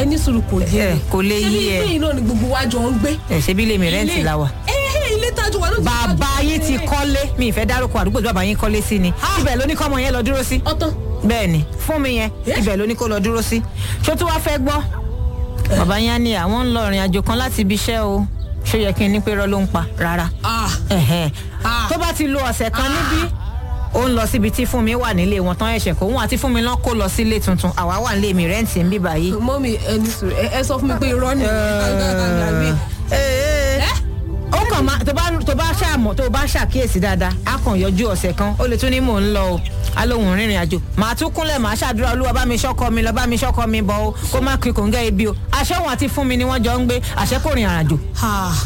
ẹni sùúrù kò yé Ẹ, mi kò lè ṣé yé bí ẹ. ilé iná ni gbogbo wa jọ ń gbé ẹ ṣe bí ilé mi rẹ́ǹtì la wà. ẹ̀hẹ́ ilé tájú wa ló ti bàbá yín ti kọ́lé mi ìfẹ́ dárúkọ àdúgbò tí bàbá yín kọ́lé sí ni ibẹ̀ ló ní kọ́mọ yẹn lọ dúró sí. ọtán bẹ́ẹ̀ ni fún mi yẹn Eh? ibẹ̀ ló ní kó lọ dúró sí. ṣó tí wàá fẹ́ gbọ́ bàbá yẹn á ní àwọn ń lọ ìrìn àjò kan láti ibi iṣẹ́ o ṣó yẹ kí n ní pé rọ́ ló ń pa rárá. ah Ẹ̀hẹ́n. Ah. tó bá ti lo ọ̀sẹ̀ kan níbí ó ń lọ síbi tí fúnmi wà nílé wọn tán ẹ̀ṣẹ̀ kó wọn àti fúnmi náà kó lọ sílé tuntun àwa wà nílé mi rẹ́ǹtì ń bí báyìí. mọ́mí ẹni sùúrù ẹ ẹ sọ fún mi pé irọ́ ni ó kàn máa tó bá tó bá ṣàmọ̀ tó bá ṣàkíyèsí dáadáa á kàn yọjú ọ̀sẹ̀ kan ó lè tún ní mò ń lọ o alóhùn rìnrìn àjò màá tún kúnlẹ̀ màá ṣàdúrà olúwa bá mi ṣọ́kọ mi lọ bá mi ṣọ́kọ mi bọ̀ o kó má kí kò ń gẹ́ ibi o àṣẹ òun àti fún mi ni wọ́n jọ ń gbé àṣẹ kò rìn àràjò. Ah.